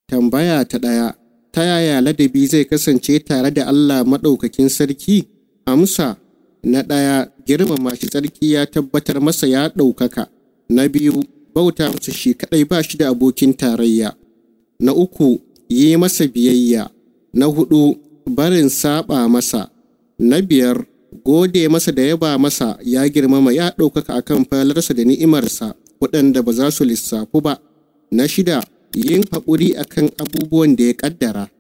Tambaya ta ɗaya, ta yaya ladabi zai kasance tare da Allah maɗaukakin sarki? Amsa, na ɗaya, girmama shi sarki ya tabbatar masa ya ɗaukaka. Na biyu, bauta masa shi kaɗai ba shi da abokin tarayya. Na uku, yi masa biyayya. Na huɗu, barin saɓa masa. Na biyar, gode masa da yaba masa ya girmama ya ɗaukaka akan falarsa da ni'imarsa waɗanda ba za su lissafu ba. Na shida, yin haƙuri akan abubuwan da ya ƙaddara.